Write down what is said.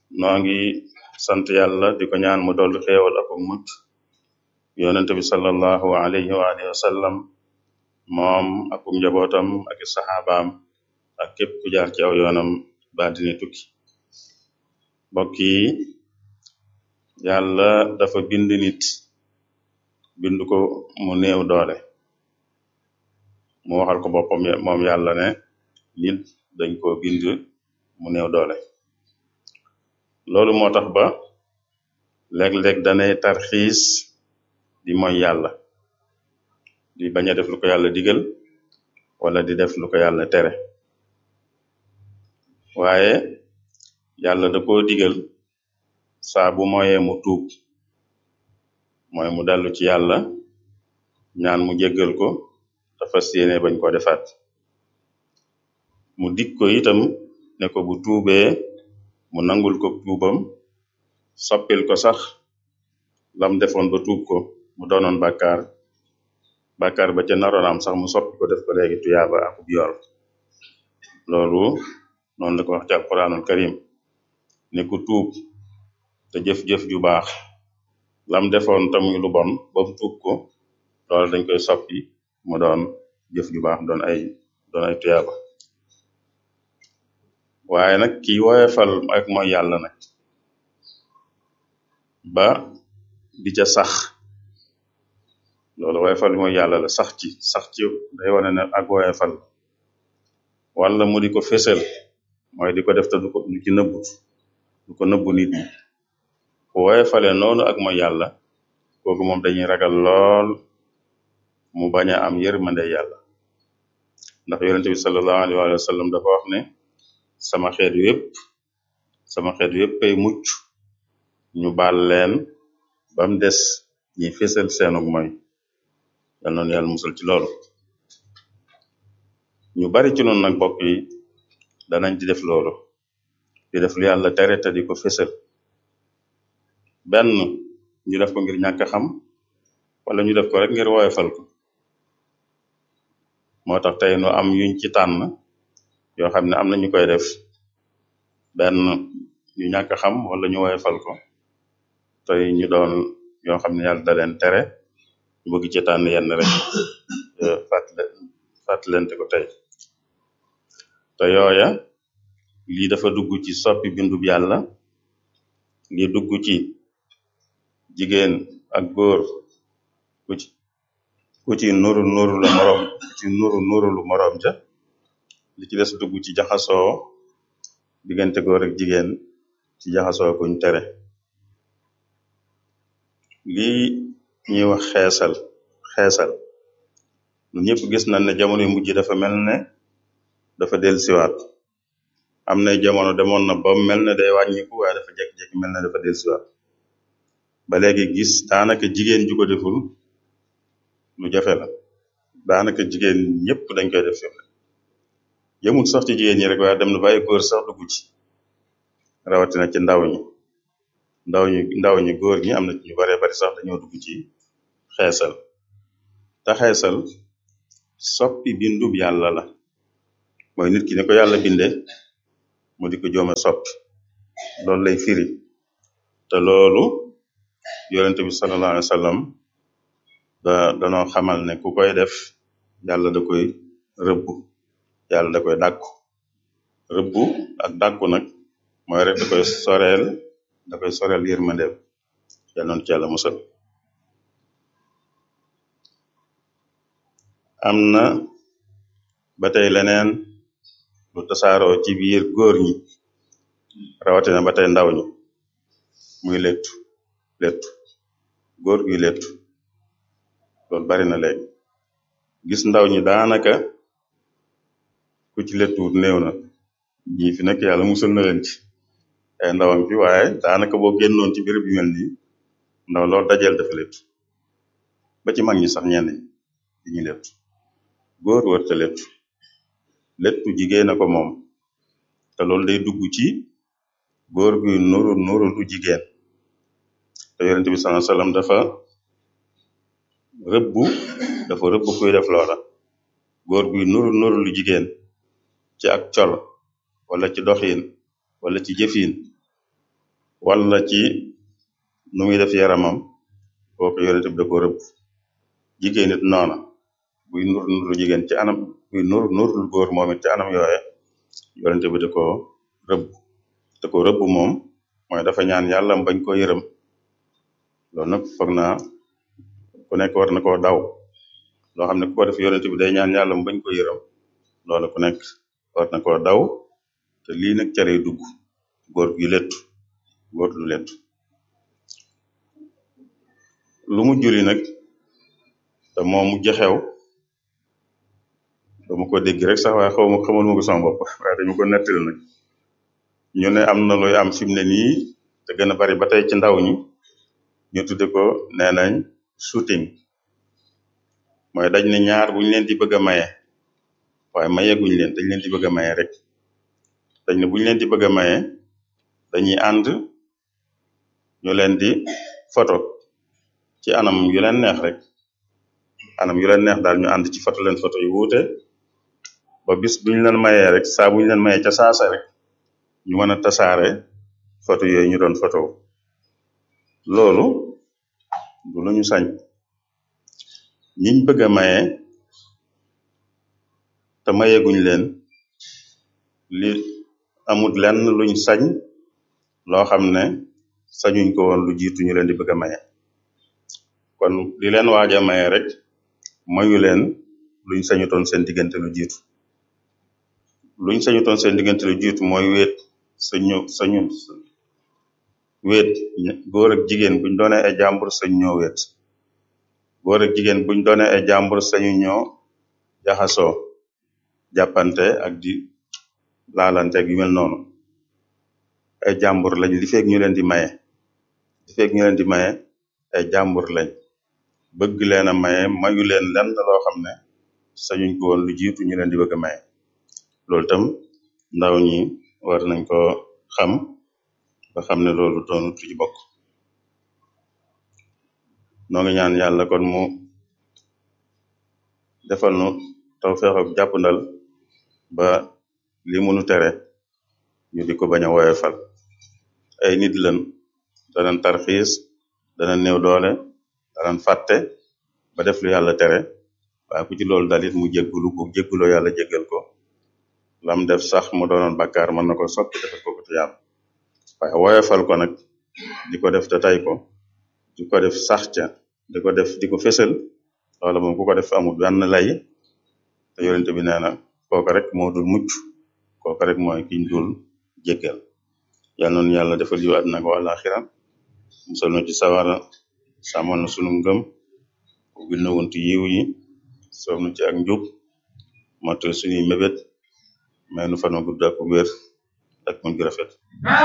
noo ngi sant yàlla di ko ñaan mu dolli xéewal ak mucc yonente bi sallallahu alayhi wa alihi wa sallam moom ak njabootam ak i saxaabaam ak képp ku jaar ci aw yoonam ba dina tukki mbokk yi yàlla dafa bind nit bind ko mu néew doole mu waxal ko boppam moom yàlla ne nit dañ ko bind mu néew doole loolu moo tax ba léeg-léeg danay tarxiis di mooy yàlla di bañ a def lu ko yàlla digal wala di def lu ko yàlla tere waaye yàlla da koo digal saa bu moyee mu tuub mooy mu dellu ci yàlla ñaan mu jéggal ko te fas yéene bañ ko defaat mu dig ko itam ne ko bu tuubee mu nangul ko tuubam soppil ko sax lam defoon ba tuub ko mu doonoon bàkkaar bàkkaar ba ca naroon am sax mu soppi ko def ko léegi tuyaaba akub yool loolu noonu la ko wax ci alquranul karim ne ku tuub te jëf-jëf ju baax lam defoon tamuy lu bon ba mu tuub ko loolu dañ koy soppi mu doon jëf ju baax doon ay doon ay tuyaaba waaye nag ki woyefal ak mooy yàlla nag ba di ca sax loolu woyefal mooy yàlla la sax ci sax ci day wane ne ak woyefal wala mu di ko fésal mooy di ko def te du ko du ci nëbbut du ko nëbbu nit ñi ku woyefale noonu ak mooy yàlla kooku moom dañuy ragal lool mu bañ a am yërmande yàlla ndax yonente bi sallallahu alayhi wa sallam dafa wax ne sama xeet yépp sama xeet yépp ay mucc ñu baal leen bam des ñi fésal seenug mooy yal noonu yàlla musal ci loolu ñu bari ci noonu nag bokk yi danañ di def loolu di def lu yàlla tere te di ko fésal benn ñu def ko ngir ñàkk xam wala ñu def ko rek ngir woyofal ko moo tax tey nu am yuñ ci tànn yoo xam ne am na ñu koy def benn ñu ñàkk xam wala ñu woyofal ko tey ñu doon yoo xam ne yàlla da leen tere ñu bëgg ci tànn yenn rek fàttale fàttalente ko tey te yooya lii dafa dugg ci soppi bindub yàlla lii dugg ci jigéen ak góor ku ci ku ci nuru nuru la moroom ku ci nuru nuru lu moroom ja li ci des dugg ci jaxasoo diggante góor ak jigéen ci jaxasoo kuñ tere lii ñuy wax xeesal xeesal ñun ñëpp gis nañ ne jamono yu mujj dafa mel ne dafa dellusiwaat am na jamono demoon na ba mel ne day wàññiku waaye dafa jekki-jekki mel ne dafa dellusiwaat ba léegi gis daanaka jigéen ju ko deful lu jafe la daanaka jigéen ñëpp dañ koy def fi yëmul sax ci jigéen ñi rek waaye dem na bàyyi góor sax dugg ci rawatina ci ndaw ñi ndaw ñi ndaw ñi góor ñi am na ñu baree bari sax dañoo dugg ci xeesal te xeesal soppi bindub yàlla la mooy nit ki ni ko yàlla binde mu di ko joome soppi loolu lay firi te loolu yonente bi sallallahu alayhi wa sallam da danoo xamal ne ku koy def yàlla da koy rëbbu yàlla da koy dàkku rëbbu ak dàkku nag mooy rek da koy soreel da koy soreel yërmandeem yàlla noonu ci yàlla musal am na ba tey leneen lu tasaaroo ci biir góor ñi rawatina ba tey ndaw ñi muy lettu lettu góor guy lettu loolu bari na léegi gis ndaw ñi daanaka ku ci lettuwut néew na ñii fi nekk yàlla musal na leen ci ay ndawam fi waaye daanaka boo génnoon ci béréb yu mel nii ndaw loolu dajeel dafa lettu ba ci mag ñi sax ñenn ñi diñuy lettu góor warta lettu lettu jigéen a ko moom te loolu day dugg ci góor guy nuru nuru lu jigéen te yonent bi sallallahu alayhi wasallam dafa rëbbu dafa rëbbu kuy def loola góor guy nuru nuru lu jigéen ci ak col wala ci doxin wala ci jëfin wala ci nu muy def yaramam kooku yonente bi da ko rëbb jigéen it noona buy nur nurlu jigéen ci anam buy nur nurlu góor moom it ci anam yooye yonente bi da ko rëbb da ko rëbb moom mooy dafa ñaan yàlla bañ ko yërëm loolu nag foog naa ku nekk war na koo daw loo xam ne ku ko def yonente bi day ñaan yàlla bañ ko yërëm loolu ku nekk war na koo daw te lii nag ca lay dugg góor gi lettu góor du lettu lu mu juli nag te moo mujj xew dama ko dégg rek sax waaye xaw ma xamal ma ko sama bopp waaye dañu ko nettali nag ñu ne am na luy am fi mu ne nii te gën a bari ba tey ci ndaw ñi ñu tudde ko nee nañ shooting mooy dañ ne ñaar buñ leen di bëgg a maye waaye mayeguñ leen dañ leen di bëgg a maye rek dañ ne buñ leen di bëgg a maye dañuy ànd ñu leen di photo ci anam yu leen neex rek anam yu leen neex daal ñu ànd ci photo leen photo yu wuute ba bis buñ leen mayee rek saa buñ leen mayee ca saasa rek ñu mën a tasaare photo yooyu ñu doon photo loolu du lu ñu sañ ñiñ bëgg a maye te mayeguñ leen li amut lenn luñ sañ loo xam ne sañuñ ko woon lu jiitu ñu leen di bëgg a maye kon li leen waaj a maye rek mayu leen luñ sañutoon seen diggante lu jiitu luñ sañutoon seen diggante lu jiitu mooy wéet sañu sañu wéet góor ak jigéen buñ doonee ay jàmbur sañ ñoo wéet góor ak jigéen buñ doonee ay jàmbur sañu ñoo jaxasoo jàppante ak di laalante ak yu mel noonu ay jàmbur lañ li feeg ñu leen di maye li feeg ñu leen di maye ay jàmbur lañ bëgg leen a maye mayu leen lenn loo xam ne sañuñ ko woon lu jiitu ñu leen di bëgg a maye loolu tam ndaw ñi war nañ ko xam ba xam ne loolu doonut lu ci bokk noo ngi ñaan yàlla kon mu defal nu tawfeex ak jàppandal ba li munu tere ñu di ko bañ a woyofal ay nit lan danañ tarxiis dana néew doole danañ fàtte ba def lu yàlla tere waaye ku ci loolu dalit mu jéggulu bu jégguloo yàlla jéggal ko lam def sax mu doonoon bàkkaar mën na ko soppi defal ko ko te yàlla waaye woyofal ko nag di ko def te tay ko di ko def sax ca di ko def di ko fésal loola moom ku ko def amul benn lay te yonente bi nee na kooka rek moo dul mucc kooka rek mooy kiñ dul jéggal yàlla noonu yàlla defal yu àddina ko àlaxira musal nu ci sawara sàmmal na sunu ngëm ubbil na wuntu yiw yi soob nu ci ak njub motal suñuy mébét may nu fanu gudd ak wér ak muñ gu rafet